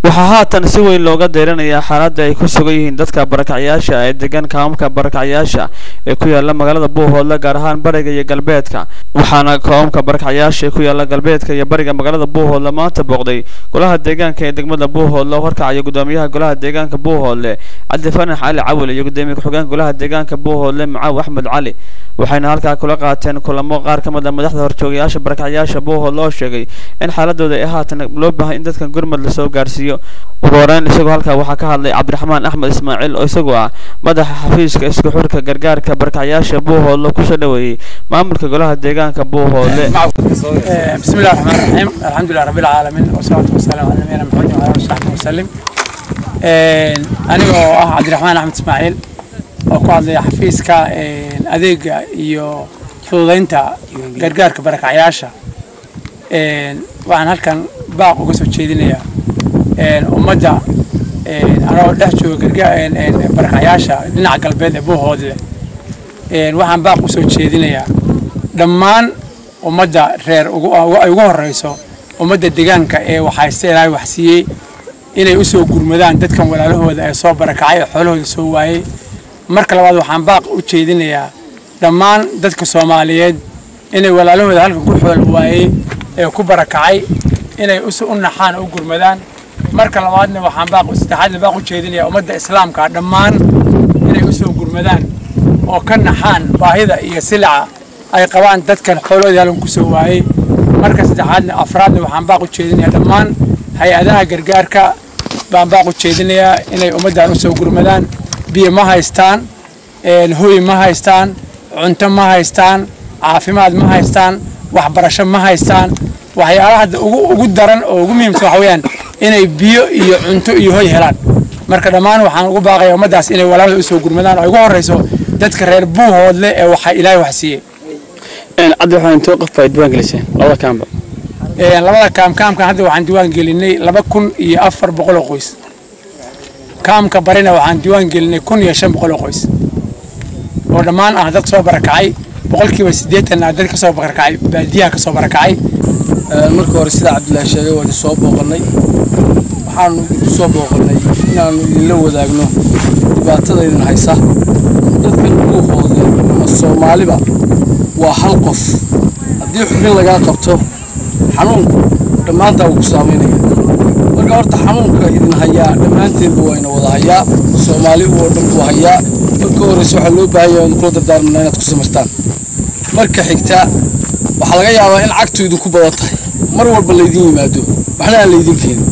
waxaa haatan si weyn looga deyranayaa xaaladda ay ku sugan yihiin dadka barakacyaasha ee degan kaamamka barakacyaasha ee ku yaala magaalada buuhoodle gaar ahaan bariga iyo galbeedka waxaana kaamamka barakacyaasha ee ku yaala galbeedka iyo bariga magaalada buuhoodle maanta booqday golaha deegaanka ee degmada buuhoodle oo horkacaya gudoomiyaha golaha deegaanka buuhoodle cabdi fanax cali cawil iyo gudoomiye ku-xigeenka golaha deegaanka buuhoodle macaw axmed cali waxayna halkaa kula qaateen kulamo qaar ka mid a madaxda horjoogayaasha barakacyaasha buuhoodle oo sheegay in xaaladooda ay haatan loo baahay in dadkan gurmad lasoo gaarsiiyo ugu horeyn isagoo halkaa waxaa ka hadlay cabdiraxmaan axmed ismaaciil oo isagoo ah madaxa xafiiska isku xurka gargaarka barakacyaasha buuhoodle kusoo dhaweeyey maamulka golaha deegaanka buuhoodle بسم الله الرحمن الرحيم الحمد لله رب العالمين والصلاة والسلام على نبينا محمد وعلى آله وصحبه وسلم aniga oo ah cabdiraxmaan axmed ismaaciil oo ku hadlaya xafiiska adeega iyo fududeynta gargaarka barakacyaasha waxaan halkan baaq uga soo jeedinayaa ummadda anoo dhex jooga barakacyaasha dhinaca galbeed ee buuhoodle waxaan baaq usoo jeedinayaa dhammaan ummadda reer ay ugu horeyso ummadda deegaanka ee waxayse ilaahay waxsiiyey inay usoo gurmadaan dadkan walaalahooda ee soo barakacay ee xoolahooda soo waayey marka labaad waxaan baaq u jeedinayaa dhammaan dadka soomaaliyeed inay walaalahooda halkan ku xool waayey ee ku barakacay inay u naxaan u gurmadaan marka labaadna waxaan baaq saddexaadna baaq u jeedinayaa ummadda islaamka dhammaan inay usoo gurmadaan oo ka naxaan baahida iyo silaca ay qabaan dadkan xoolahooda halkan kusoo waayey marka saddexaadna afraadna waxaan baaq u jeedinayaa dhammaan hay-adaha gargaarka baan baaq u jeedinayaa inay ummaddan usoo gurmadaan biyo ma haystaan hoy ma haystaan cunto ma haystaan caafimaad ma haystaan waxbarasho ma haystaan waxyaalaha hadda ugu daran oo ugu muhiimsan waxa weeyaan inay biyo iyo cunto iyo hoy helaan marka dhammaan waxaan ugu baaqaya ummaddaas inay walaalada usoo gurmadaan oo ay ugu horreyso dadka reer buuhoodle ee waxa ilaahay wax siiyey cabdi waxaan intoo qof baa diwaan geliseen labada kaamba labada kaam kaamkan hadda waxaan diwaan gelinay laba kun iyo afar boqol oo qoys kaamka barina waxaan diwaan gelinay kun iyo shan boqol oo qoys oo dhammaan ah dad soo barakacay boqolkiiba siddeetan ah dad kasoo barakacay baadiyaha kasoo barakacay marka hore sida cabdilaahi sheegay waan soo booqannay waxaanu soo booqannay inaannu idinla wadaagno dhibaatada idin haysa dadkan buuhoode ama soomaaliba waa hal qof haddii xubin lagaa qabto xanuunku dhammaantaa wuu ku saamaynaya marka horta xanuunka idin hayaa dhammaanteedba wayna wada hayaa soomaali oo dhan buu hayaa marka horeyse waxaa loo baahan yahay kula dardaarmana inaad ku samirtaan marka xigta waxaa laga yaabaa in cagtu idinku badan tahay mar walba laydin yimaado waxna aan laydin keenin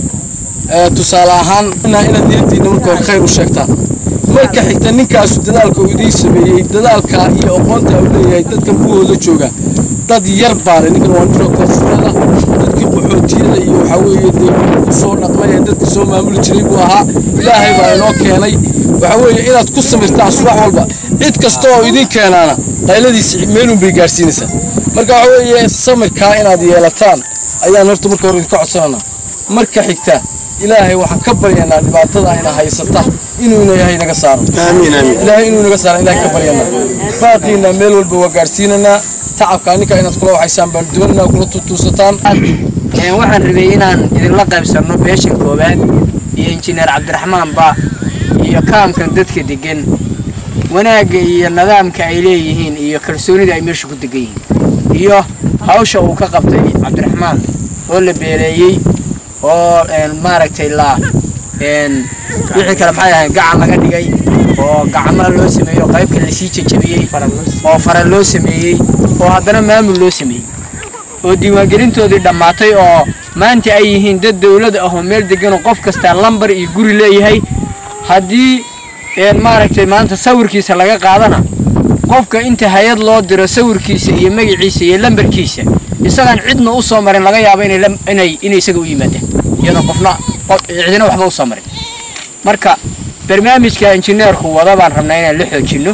tusaale ahaan inaad niyadiinna marka hore khayr u sheegtaan marka xigta ninkaasu dadaalka uu idiin sameeyey dadaalka iyo aqoonta uu leeyahay dadkan buuhooda jooga dad yar baale ninkan waa ninka koonfurada dadkii qaxootiyada iyo waxaa weeye dee ku soo dhaqmay ee dadka soo maamuli jiray buu ahaa ilaahay baa inoo keenay waxaa weeye inaad ku samirtaan subax walba cid kasta oo idin keenaana qayladiisa meelun bay gaarsiinaysaa marka waxaa weeye samirkaa inaad yeelataan ayaan horta marka hore idinka codsananaa marka xigta ilaahay waxaan ka baryanaa dhibaatada ayna haysata inuu ilaahay naga saaro ilaahay inuu naga saaro ilaahay ka baryanaa baaqiina meel walba waa gaarsiinanaa tacabka ninka inaad kula waxaysaan baan doonanaa kula tutuusataan waxaan rabay inaan idinla qaybsanno beesha koowaad iyo injineer cabdiraxmaanba iyo kaamkan dadka degan wanaagga iyo nidaamka ay leeyihiin iyo kalsoonida ay meesha ku degan yihiin iyo hawsha uu ka qabtay cabdiraxmaan oo la beeleeyey oo maaragtay la wixii kale maxay ahayd gacan laga dhigay oo gacmaha loo sameeyey oo qaybka lasii jajabiyey oo fara loo sameeyey oo haddana maamul loo sameeyey oo diiwaangelintoodii dhammaatay oo maanta ay yihiin dad dawlad ah oo meel deganoo qof kastaa lambar iyo guri leeyahay haddii maaragtay maanta sawirkiisa laga qaadana qofka inta hay-ad loo diro sawirkiisa iyo magaciisa iyo lambarkiisa isagaan cidna u soo marin laga yaabo inay inay isaga u yimaadaan iyadoo qofna cidina waxba u soo marin marka barnaamijka injineerku wada baan rabnaa inaan la xoojinno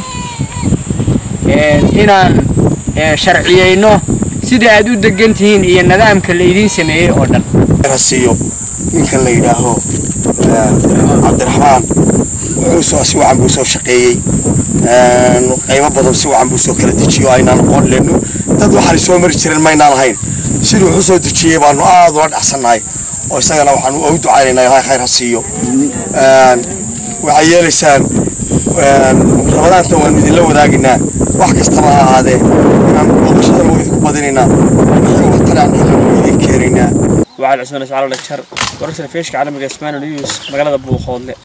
inaan sharciyeyno sida aad u degan tihiin iyo nidaamka laydiin sameeyey oo dhan siiyo ninkan la yidhaaho cabdiraxmaan wuxuu si wacan buu soo shaqeeyey qaybo badan si wacan buu soo kala dejiyo aynaan aqoon leenno dad waxaan soo mari jirin maynaan ahayn siduu wuxuu soo dejiyey baanu aad ula dhacsannahay oo isagana waxaan u ducaynaynaa ilaahay khayr ha siiyo waxay yeelaysaan rabadaanta waanu idinla wadaagaynaa wax kastaba ha ahaadee inaan booqashada waa idinku badinaynaa wixii waxtaraan idin keenaynaa وعلى عثمان اسعار الجر ورسل فيش عالم الاسمان نيوز مقالة بوخوض